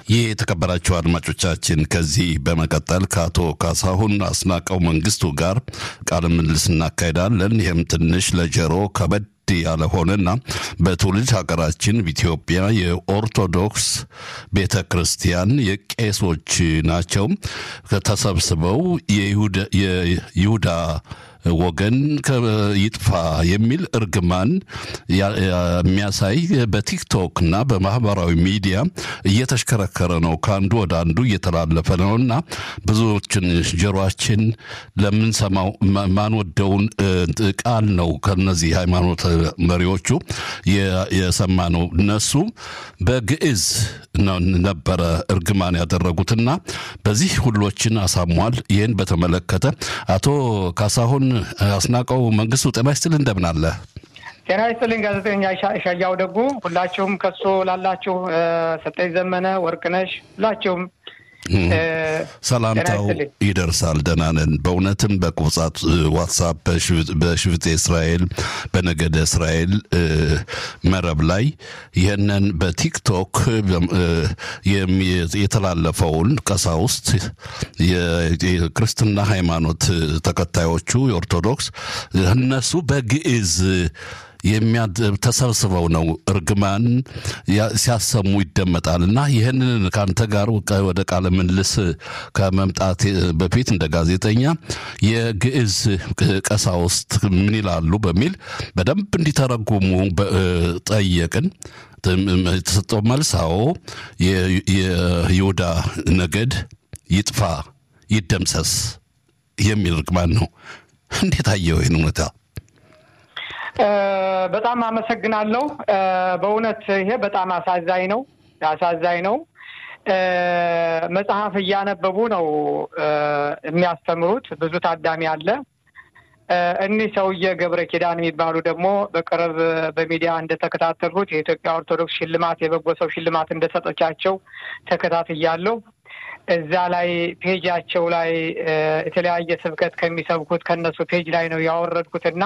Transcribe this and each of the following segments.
ይህ የተከበራቸው አድማጮቻችን ከዚህ በመቀጠል ከአቶ ካሳሁን አስናቀው መንግስቱ ጋር ቃለ ምልልስ እናካሄዳለን። ይህም ትንሽ ለጆሮ ከበድ ያለ ሆነና በትውልድ ሀገራችን ኢትዮጵያ የኦርቶዶክስ ቤተ ክርስቲያን የቄሶች ናቸው ተሰብስበው የይሁዳ ወገን ይጥፋ የሚል እርግማን የሚያሳይ በቲክቶክ እና በማህበራዊ ሚዲያ እየተሽከረከረ ነው። ከአንዱ ወደ አንዱ እየተላለፈ ነው እና ብዙዎችን ጆሮችን ለምንሰማው ማንወደውን ቃል ነው ከነዚህ ሃይማኖት መሪዎቹ የሰማ ነው። እነሱ በግዕዝ ነበረ እርግማን ያደረጉትና በዚህ ሁሎችን አሳሟል። ይህን በተመለከተ አቶ ካሳሁን አስናቀው መንግስቱ ጤና ይስጥልኝ፣ እንደምን አለ? ጤና ይስጥልኝ ጋዜጠኛ ሻያው ደጉ፣ ሁላችሁም ከሱ ላላችሁ ሰጠኝ ዘመነ፣ ወርቅነሽ ሁላችሁም ሰላምታው ይደርሳል። ደህና ነን። በእውነትም በቁብጻት ዋትሳፕ በሽፍጤ እስራኤል በነገደ እስራኤል መረብ ላይ ይህንን በቲክቶክ የተላለፈውን ቀሳውስት የክርስትና ሃይማኖት ተከታዮቹ የኦርቶዶክስ እነሱ በግዕዝ ተሰብስበው ነው እርግማን ሲያሰሙ ይደመጣል። እና ይህንን ከአንተ ጋር ወደ ቃለ ምልልስ ከመምጣት በፊት እንደ ጋዜጠኛ የግዕዝ ቀሳውስት ምን ይላሉ በሚል በደንብ እንዲተረጉሙ ጠየቅን። የተሰጠው መልስ አዎ የይሁዳ ነገድ ይጥፋ ይደምሰስ የሚል እርግማን ነው። እንዴት አየው ይህን እውነታ? በጣም አመሰግናለሁ። በእውነት ይሄ በጣም አሳዛኝ ነው፣ አሳዛኝ ነው። መጽሐፍ እያነበቡ ነው የሚያስተምሩት። ብዙ ታዳሚ አለ። እኒህ ሰውዬ ገብረ ኪዳን የሚባሉ ደግሞ በቅርብ በሚዲያ እንደተከታተልኩት የኢትዮጵያ ኦርቶዶክስ ሽልማት የበጎ ሰው ሽልማት እንደሰጠቻቸው ተከታትያለሁ። እዛ ላይ ፔጃቸው ላይ የተለያየ ስብከት ከሚሰብኩት ከእነሱ ፔጅ ላይ ነው ያወረድኩትና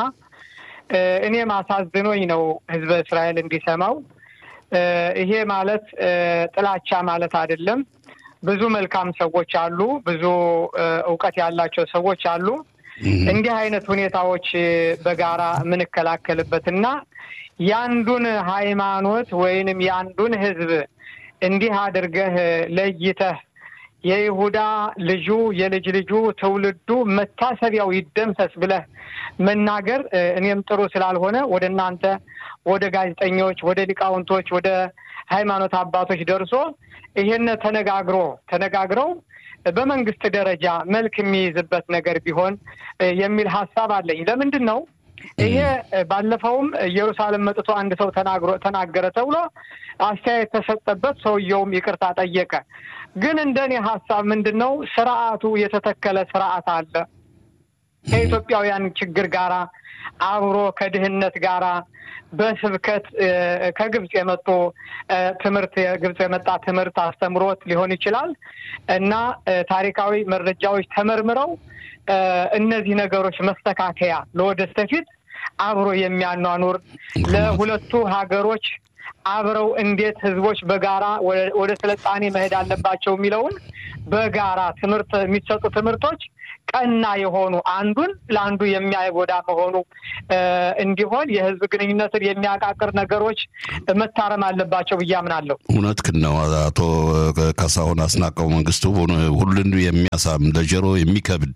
እኔም አሳዝኖኝ ነው ህዝበ እስራኤል እንዲሰማው። ይሄ ማለት ጥላቻ ማለት አይደለም። ብዙ መልካም ሰዎች አሉ፣ ብዙ እውቀት ያላቸው ሰዎች አሉ። እንዲህ አይነት ሁኔታዎች በጋራ የምንከላከልበትና ያንዱን ሃይማኖት ወይንም ያንዱን ህዝብ እንዲህ አድርገህ ለይተህ የይሁዳ ልጁ የልጅ ልጁ ትውልዱ መታሰቢያው ይደምሰስ ብለህ መናገር እኔም ጥሩ ስላልሆነ ወደ እናንተ ወደ ጋዜጠኞች፣ ወደ ሊቃውንቶች፣ ወደ ሃይማኖት አባቶች ደርሶ ይሄን ተነጋግሮ ተነጋግረው በመንግስት ደረጃ መልክ የሚይዝበት ነገር ቢሆን የሚል ሀሳብ አለኝ። ለምንድን ነው ይሄ ባለፈውም ኢየሩሳሌም መጥቶ አንድ ሰው ተናግሮ ተናገረ ተብሎ አስተያየት ተሰጠበት። ሰውየውም ይቅርታ ጠየቀ። ግን እንደኔ ሀሳብ ምንድን ነው ስርዓቱ የተተከለ ስርዓት አለ ከኢትዮጵያውያን ችግር ጋራ አብሮ ከድህነት ጋራ በስብከት ከግብፅ የመጡ ትምህርት የግብፅ የመጣ ትምህርት አስተምሮት ሊሆን ይችላል እና ታሪካዊ መረጃዎች ተመርምረው እነዚህ ነገሮች መስተካከያ ለወደፊት አብሮ የሚያኗኑር ለሁለቱ ሀገሮች አብረው እንዴት ህዝቦች በጋራ ወደ ስልጣኔ መሄድ አለባቸው የሚለውን በጋራ ትምህርት የሚሰጡ ትምህርቶች ቀና የሆኑ አንዱን ለአንዱ የሚያጎዳ መሆኑ እንዲሆን የህዝብ ግንኙነትን የሚያቃቅር ነገሮች መታረም አለባቸው ብዬ አምናለሁ። እውነት ነው አቶ ካሳሁን አስናቀው መንግስቱ ሁሉን የሚያሳም ለጆሮ የሚከብድ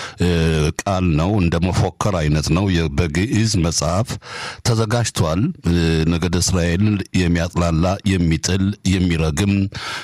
ቃል ነው። እንደ መፎከር አይነት ነው። በግዕዝ መጽሐፍ ተዘጋጅቷል። ነገደ እስራኤል የሚያጥላላ የሚጥል የሚረግም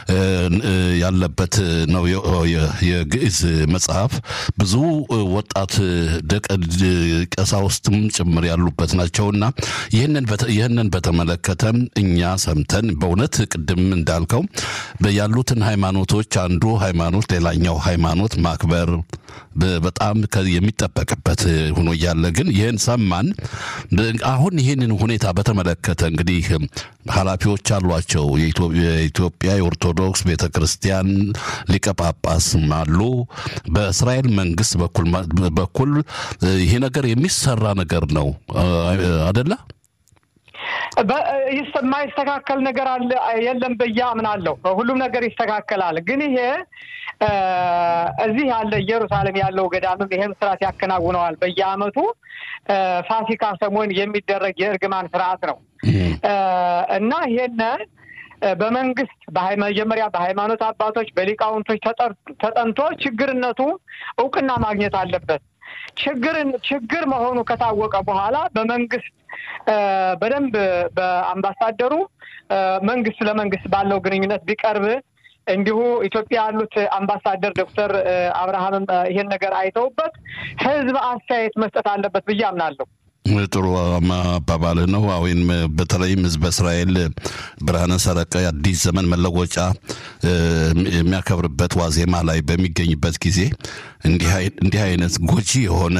ያለበት ነው የግዕዝ መጽሐፍ ብዙ ወጣት ደቀ ቀሳውስትም ጭምር ያሉበት ናቸውና ይህንን በተመለከተ እኛ ሰምተን በእውነት ቅድም እንዳልከው ያሉትን ሃይማኖቶች አንዱ ሃይማኖት ሌላኛው ሃይማኖት ማክበር በጣም የሚጠበቅበት ሆኖ እያለ ግን ይህን ሰማን። አሁን ይህንን ሁኔታ በተመለከተ እንግዲህ ኃላፊዎች አሏቸው። የኢትዮጵያ የኦርቶዶክስ ቤተ ክርስቲያን ሊቀ ጳጳስም አሉ። በእስራኤል መንግስት በኩል በኩል ይሄ ነገር የሚሰራ ነገር ነው አደለ? የማይስተካከል ነገር አለ የለም ብዬ አምናለሁ። ሁሉም ነገር ይስተካከላል። ግን ይሄ እዚህ ያለ ኢየሩሳሌም ያለው ገዳምም ይሄን ስርዓት ያከናውነዋል። በየዓመቱ ፋሲካ ሰሞን የሚደረግ የእርግማን ስርዓት ነው እና ይሄን በመንግስት መጀመሪያ በሃይማኖት አባቶች በሊቃውንቶች ተጠንቶ ችግርነቱ እውቅና ማግኘት አለበት። ችግርን ችግር መሆኑ ከታወቀ በኋላ በመንግስት በደንብ በአምባሳደሩ መንግስት ለመንግስት ባለው ግንኙነት ቢቀርብ እንዲሁ ኢትዮጵያ ያሉት አምባሳደር ዶክተር አብርሃምም ይሄን ነገር አይተውበት ህዝብ አስተያየት መስጠት አለበት ብዬ አምናለሁ። ጥሩ አባባልህ ነው። ወይም በተለይም ህዝበ እስራኤል ብርሃነ ሰረቀ የአዲስ ዘመን መለወጫ የሚያከብርበት ዋዜማ ላይ በሚገኝበት ጊዜ እንዲህ አይነት ጎጂ የሆነ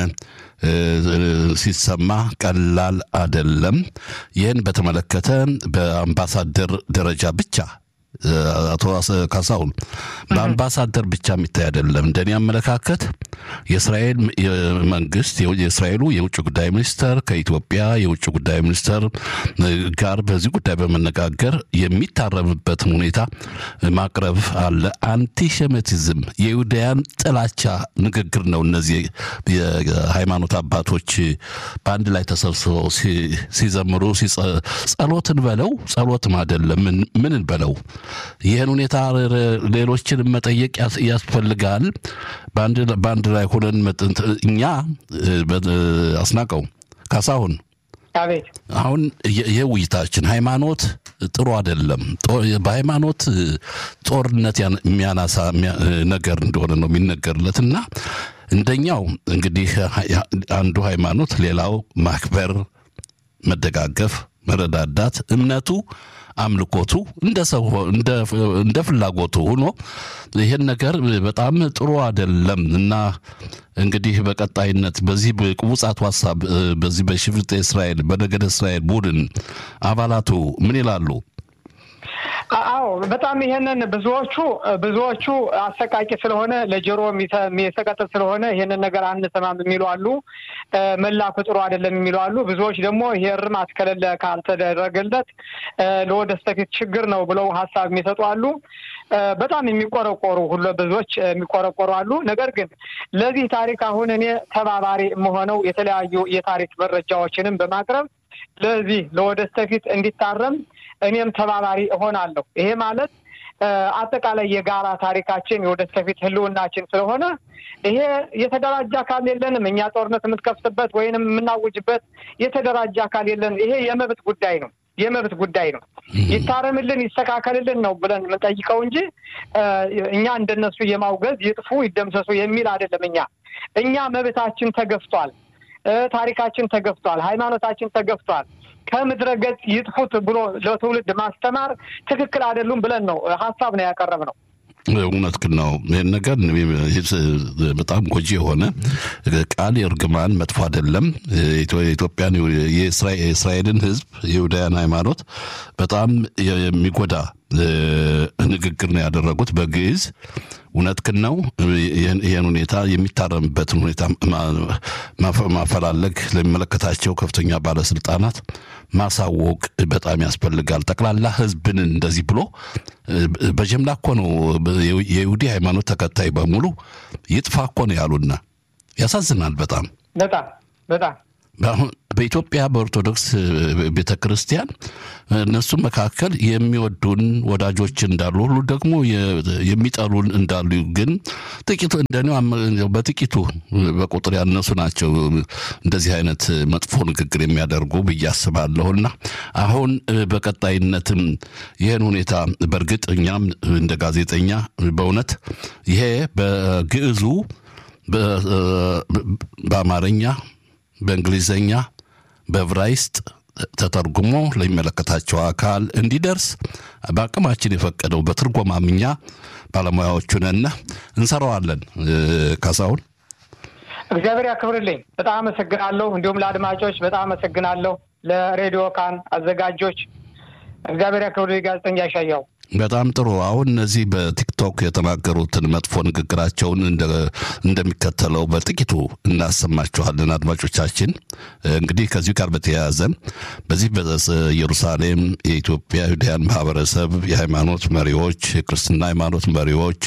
ሲሰማ ቀላል አደለም። ይህን በተመለከተ በአምባሳደር ደረጃ ብቻ አቶ ካሳሁን በአምባሳደር ብቻ የሚታይ አይደለም። እንደኔ አመለካከት የእስራኤል መንግስት የእስራኤሉ የውጭ ጉዳይ ሚኒስተር ከኢትዮጵያ የውጭ ጉዳይ ሚኒስተር ጋር በዚህ ጉዳይ በመነጋገር የሚታረምበትን ሁኔታ ማቅረብ አለ። አንቲሴሚቲዝም የይሁዳያን ጥላቻ ንግግር ነው። እነዚህ የሃይማኖት አባቶች በአንድ ላይ ተሰብስበው ሲዘምሩ ጸሎትን በለው ጸሎትም አይደለም ምንን በለው ይህን ሁኔታ ሌሎችን መጠየቅ ያስፈልጋል። በአንድ ላይ ሆነን እኛ አስናቀው ካሳሁን አሁን ይህ ውይይታችን ሃይማኖት ጥሩ አይደለም። በሃይማኖት ጦርነት የሚያናሳ ነገር እንደሆነ ነው የሚነገርለት እና እንደኛው እንግዲህ አንዱ ሃይማኖት ሌላው ማክበር፣ መደጋገፍ፣ መረዳዳት እምነቱ አምልኮቱ እንደ ሰው እንደ ፍላጎቱ ሆኖ ይህን ነገር በጣም ጥሩ አይደለም እና እንግዲህ በቀጣይነት በዚህ ቅቡጻቱ ሀሳብ በዚህ በሽፍጥ እስራኤል በነገደ እስራኤል ቡድን አባላቱ ምን ይላሉ? አዎ በጣም ይሄንን ብዙዎቹ ብዙዎቹ አሰቃቂ ስለሆነ ለጆሮ የሚሰቀጥጥ ስለሆነ ይሄንን ነገር አንሰማም የሚሉ አሉ። መላኩ ጥሩ አይደለም የሚሉ አሉ። ብዙዎች ደግሞ ይሄ እርማት ከሌለ ካልተደረገለት ለወደፊት ችግር ነው ብለው ሀሳብ የሚሰጡ አሉ። በጣም የሚቆረቆሩ ሁሉ ብዙዎች የሚቆረቆሩ አሉ። ነገር ግን ለዚህ ታሪክ አሁን እኔ ተባባሪ የምሆነው የተለያዩ የታሪክ መረጃዎችንም በማቅረብ ለዚህ ለወደፊት እንዲታረም እኔም ተባባሪ እሆናለሁ። ይሄ ማለት አጠቃላይ የጋራ ታሪካችን የወደፊት ህልውናችን ስለሆነ ይሄ የተደራጀ አካል የለንም። እኛ ጦርነት የምትከፍትበት ወይንም የምናውጅበት የተደራጀ አካል የለንም። ይሄ የመብት ጉዳይ ነው የመብት ጉዳይ ነው። ይታረምልን፣ ይስተካከልልን ነው ብለን የምንጠይቀው እንጂ እኛ እንደነሱ የማውገዝ ይጥፉ፣ ይደምሰሱ የሚል አይደለም። እኛ እኛ መብታችን ተገፍቷል፣ ታሪካችን ተገፍቷል፣ ሃይማኖታችን ተገፍቷል። ከምድረ ገጽ ይጥፉት ብሎ ለትውልድ ማስተማር ትክክል አይደሉም ብለን ነው ሀሳብ ነው ያቀረብ ነው። እውነት ግን ነው። ይህን ነገር በጣም ጎጂ የሆነ ቃል የእርግማን መጥፎ አይደለም። የኢትዮጵያን የእስራኤልን ሕዝብ የይሁዳያን ሃይማኖት በጣም የሚጎዳ ንግግር ነው ያደረጉት በግዕዝ። እውነት ግን ነው። ይህን ሁኔታ የሚታረምበትን ሁኔታ ማፈላለግ ለሚመለከታቸው ከፍተኛ ባለስልጣናት ማሳወቅ በጣም ያስፈልጋል። ጠቅላላ ህዝብን እንደዚህ ብሎ በጀምላ እኮ ነው የይሁዲ ሃይማኖት ተከታይ በሙሉ ይጥፋ እኮ ነው ያሉና ያሳዝናል። በጣም በጣም በጣም አሁን በኢትዮጵያ በኦርቶዶክስ ቤተ ክርስቲያን እነሱ መካከል የሚወዱን ወዳጆች እንዳሉ ሁሉ ደግሞ የሚጠሉን እንዳሉ ግን ጥቂቱ እንደኔ በጥቂቱ በቁጥር ያነሱ ናቸው እንደዚህ አይነት መጥፎ ንግግር የሚያደርጉ ብዬ አስባለሁና አሁን በቀጣይነትም ይህን ሁኔታ በእርግጥ እኛም እንደ ጋዜጠኛ በእውነት ይሄ በግዕዙ በአማርኛ በእንግሊዘኛ በዕብራይስጥ ተተርጉሞ ለሚመለከታቸው አካል እንዲደርስ በአቅማችን የፈቀደው በትርጎማምኛ ባለሙያዎቹ ነን እንሰራዋለን። ካሳሁን እግዚአብሔር ያክብርልኝ። በጣም አመሰግናለሁ። እንዲሁም ለአድማጮች በጣም አመሰግናለሁ። ለሬዲዮ ካን አዘጋጆች እግዚአብሔር ያክብርልኝ። ጋዜጠኛ ያሻያው በጣም ጥሩ። አሁን እነዚህ በቲክቶክ የተናገሩትን መጥፎ ንግግራቸውን እንደሚከተለው በጥቂቱ እናሰማችኋለን። አድማጮቻችን እንግዲህ ከዚሁ ጋር በተያያዘ በዚህ በኢየሩሳሌም የኢትዮጵያ ዩዳያን ማህበረሰብ የሃይማኖት መሪዎች፣ የክርስትና ሃይማኖት መሪዎች፣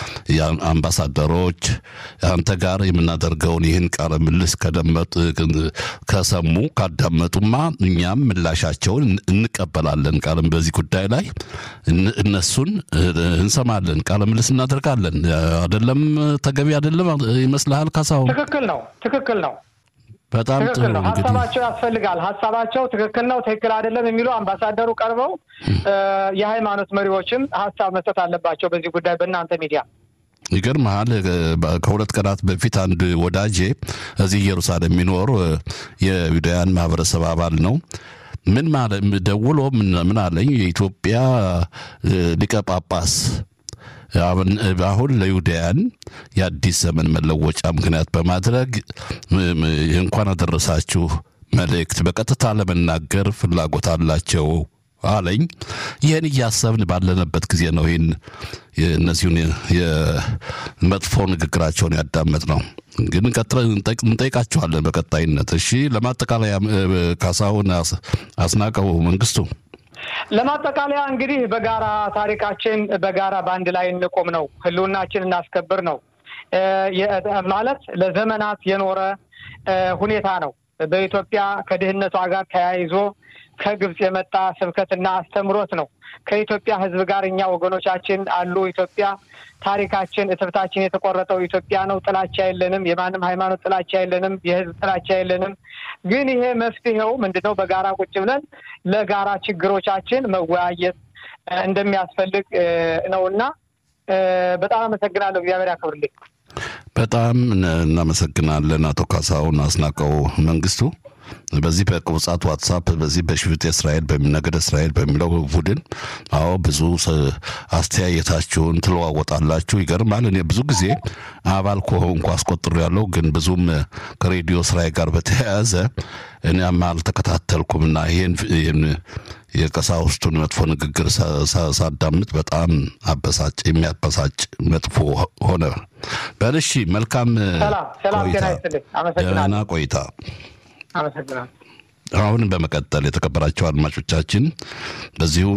አምባሳደሮች አንተ ጋር የምናደርገውን ይህን ቃለ ምልልስ ከደመጡ ከሰሙ ካዳመጡማ እኛም ምላሻቸውን እንቀበላለን። ቃልም በዚህ ጉዳይ ላይ እነሱን እንሰማለን፣ ቃለ ምልልስ እናደርጋለን። አደለም? ተገቢ አደለም ይመስልሃል ካሳሁን? ትክክል ነው፣ ትክክል ነው። በጣም ጥሩ ትክክል ነው። እንግዲህ ሀሳባቸው ያስፈልጋል። ሀሳባቸው ትክክል ነው፣ ትክክል አይደለም የሚሉ አምባሳደሩ ቀርበው የሃይማኖት መሪዎችም ሀሳብ መስጠት አለባቸው በዚህ ጉዳይ በእናንተ ሚዲያ። ይገርመሃል ከሁለት ቀናት በፊት አንድ ወዳጄ እዚህ ኢየሩሳሌም የሚኖር የዩዳያን ማህበረሰብ አባል ነው ምን ማለት ደውሎ ምን አለኝ፣ የኢትዮጵያ ሊቀ ጳጳስ አሁን ለዩዳያን የአዲስ ዘመን መለወጫ ምክንያት በማድረግ እንኳን አደረሳችሁ መልእክት በቀጥታ ለመናገር ፍላጎት አላቸው አለኝ። ይህን እያሰብን ባለንበት ጊዜ ነው ይህን እነዚሁን የመጥፎ ንግግራቸውን ያዳመጥ ነው። ግን ቀጥለን እንጠይቃቸዋለን በቀጣይነት። እሺ፣ ለማጠቃለያ ካሳሁን አስናቀው መንግስቱ ለማጠቃለያ እንግዲህ በጋራ ታሪካችን በጋራ በአንድ ላይ እንቆም ነው፣ ህልውናችን እናስከብር ነው ማለት ለዘመናት የኖረ ሁኔታ ነው። በኢትዮጵያ ከድህነቷ ጋር ተያይዞ ከግብፅ የመጣ ስብከትና አስተምሮት ነው። ከኢትዮጵያ ሕዝብ ጋር እኛ ወገኖቻችን አሉ። ኢትዮጵያ ታሪካችን፣ እትብታችን የተቆረጠው ኢትዮጵያ ነው። ጥላቻ የለንም። የማንም ሃይማኖት ጥላቻ የለንም። የህዝብ ጥላቻ የለንም። ግን ይሄ መፍትሄው ምንድን ነው? በጋራ ቁጭ ብለን ለጋራ ችግሮቻችን መወያየት እንደሚያስፈልግ ነው እና በጣም አመሰግናለሁ። እግዚአብሔር ያክብርልኝ። በጣም እናመሰግናለን አቶ ካሳሁን አስናቀው መንግስቱ። በዚህ በቁብጻት ዋትሳፕ በዚህ በሽፍጥ እስራኤል በሚነገድ እስራኤል በሚለው ቡድን አዎ ብዙ አስተያየታችሁን ትለዋወጣላችሁ። ይገርማል። እኔ ብዙ ጊዜ አባል ከሆንኩ አስቆጥሮ ያለው ግን ብዙም ከሬዲዮ ስራዬ ጋር በተያያዘ እኔም አልተከታተልኩምና ይህን የቀሳውስቱን መጥፎ ንግግር ሳዳምጥ በጣም አበሳጭ የሚያበሳጭ መጥፎ ሆነ። በልሺ መልካም ደህና ቆይታ። አመሰግናለሁ። አሁን በመቀጠል የተከበራቸው አድማጮቻችን በዚሁ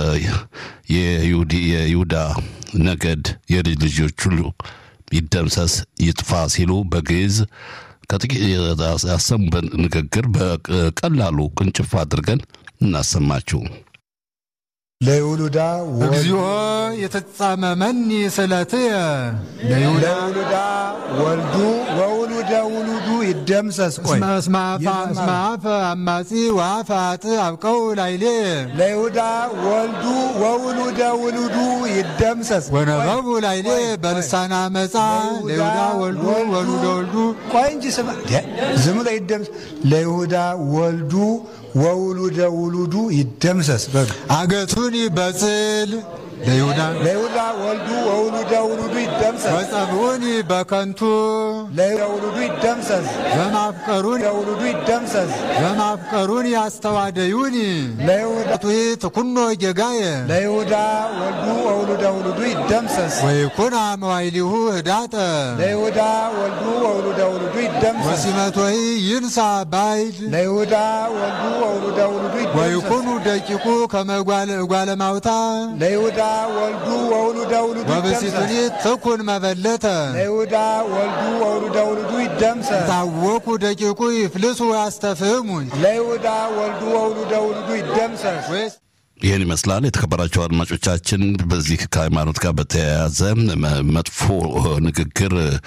የይሁዳ ነገድ የልጅ ልጆች ሁሉ ይደምሰስ ይጥፋ ሲሉ በግዕዝ ከጥቂት ያሰሙበት ንግግር በቀላሉ ቅንጭፍ አድርገን እናሰማችሁ። ለይውሉዳ እግዚኦ የተጻመመኒ ስእለትየ ለይውሉዳ ወልዱ ወውሉደ ውሉዱ ይደምሰስ። ቆይ እስመ አፈ አማጺ ወአፈ አጥ አብቀው ላይሌ ለይሁዳ ወልዱ ወውሉደ ውሉዱ ይደምሰስ። ወነበቡ ላይሌ በልሳና መጻ ለይሁዳ ወልዱ ወሉደ ወልዱ ቆይ እንጂ ስማ፣ ዝም ብሎ ይደምሰስ። ለይሁዳ ወልዱ ወውሉደ ውሉዱ ይደምሰስ። በሉ አገቱኒ በጽል ለይሁዳ ለይሁዳ ወልዱ ወውሉደ ውሉዱ ይደምሰስ። ወጸብኡኒ በከንቱ ለይሁዳ ውሉዱ ይደምሰስ። በማፍቀሩን ለውሉዱ ይደምሰስ። በማፍቀሩን ያስተዋደዩኒ ለይሁዳ ቱሂት ኩኖ ጌጋየ ለይሁዳ ወልዱ ወውሉደ ውሉዱ ይደምሰስ። ወይኩና መዋይሊሁ ህዳጠ ለይሁዳ ወልዱ ወውሉደ ውሉዱ ይደምሰስ። ወሲመቶሂ ይንሳ ባይድ ለይሁዳ ወልዱ ወውሉደ ውሉዱ ይደምሰስ። ወይኩኑ ደቂቁ ከመጓለ ማውታ ለይሁዳ ወልዱ ወውሉደ ውሉዱ ወብሲቱኒ ይደምሰስ። ትኩን መበለተ ለይሁዳ ወልዱ ወውሉደ ውሉዱ ይደምሰስ። ታወኩ ደቂቁ ይፍልሱ ያስተፍህሙ ለይሁዳ ወልዱ ወውሉደ ውሉዱ ይደምሰስ። ወይስ ይህን ይመስላል። የተከበራቸው አድማጮቻችን በዚህ ከሃይማኖት ጋር በተያያዘ መጥፎ ንግግር